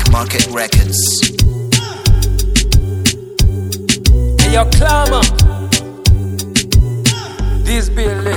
Market Records. Hey, yo, clamor. This Billy.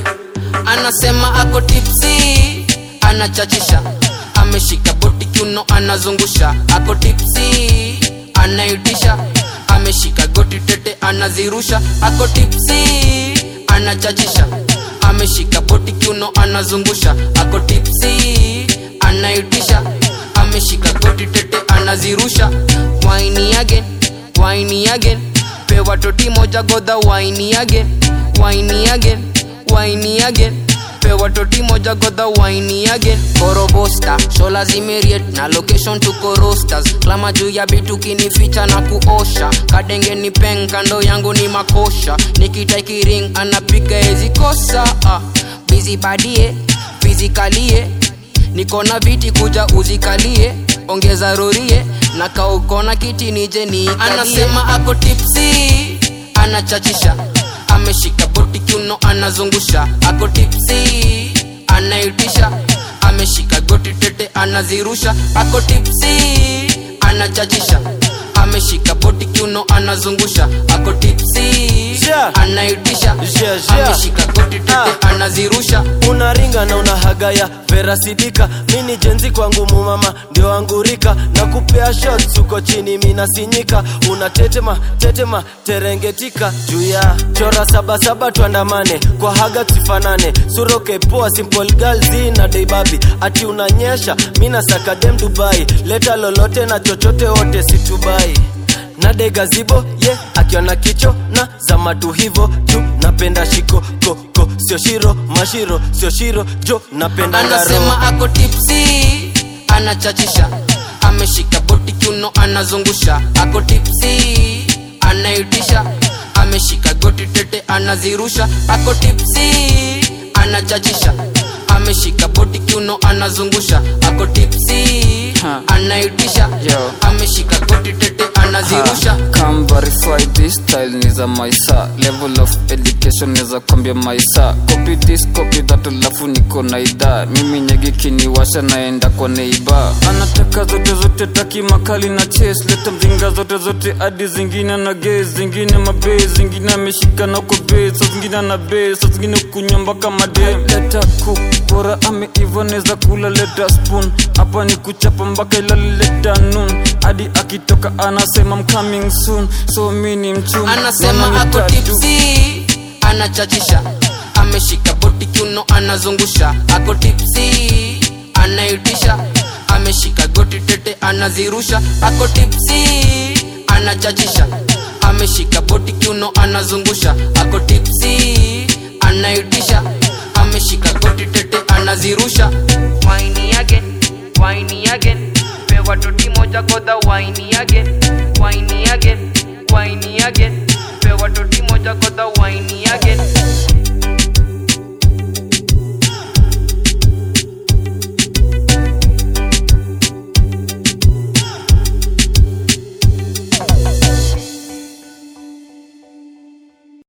anasema ako tipsi anachachisha ameshika boti kiuno anazungusha ako tipsi anaitisha ameshika goti tete anazirusha ako tipsi anachachisha ameshika boti kiuno anazungusha ako tipsi anaitisha ameshika goti tete anazirusha waini again waini again pewa toti moja godha waini again waini again waini again pewa toti moja godha waini again korobosta shola zimeriet na location tuko rosters klama juu ya bitu kinificha na kuosha kadenge ni peng kando yangu ni makosha nikitaikiring anapiga ezikosa ah. bizi badie fizikalie niko na viti kuja uzikalie ongeza rorie na kaukona kiti nije ni anasema ako tipsi anachachisha ameshika boti kiuno anazungusha ako tipsi anaitisha ameshika goti tete anazirusha ako tipsi anachachisha ameshika boti kiuno anazungusha ako tipsi Yeah. anaitisha Yeah, yeah. ameshika goti tete Ah. anazirusha unaringa na unahagaya verasidika mini jenzi kwangu mumama ndio angurika na kupea shots uko chini minasinyika unatetema tetema terengetika juu ya chora sabasaba tuandamane kwa haga tusifanane suroke poa simple girls na deibabi ati unanyesha mina sakadem dubai leta lolote na chochote wote situbai na degazibo ye yeah, akiona kicho na zamatu hivo juu napenda shiko koko sio shiro mashiro sio shiro jo napenda ngaro anasema ako tipsi anachachisha ameshika boti kiuno anazungusha ako tipsi anaitisha ameshika goti tete anazirusha ako tipsi anachachisha ameshika boti kiuno anazungusha ako tipsi anaitisha Yo. ameshika goti tete anazirusha Come verify this style ni za maisa level of education neza kwambia maisa copy this copy that alafu niko na idhaa mimi nyegi kiniwasha naenda kwa neiba anataka zote zote taki makali na chase leta mzinga zote zote hadi zingine na ge zingine mabe zingine ameshika na uko be sa zingine na be sa zingine kunywa mpaka made leta ku bora ameiva neza kula leta spoon hapa ni kuchapa mpaka ilale leta noon hadi akitoka anasema I'm coming soon so mi ni mchuma anasema Mama ako nitatu. tipsi anachachisha ameshika boti kiuno anazungusha ako tipsi anaitisha ameshika goti tete anazirusha ako tipsi anachachisha ameshika boti kiuno anazungusha ako tipsi anaitisha ameshika goti tete anazirusha waini again waini again pewa toti moja godha waini again waini again waini again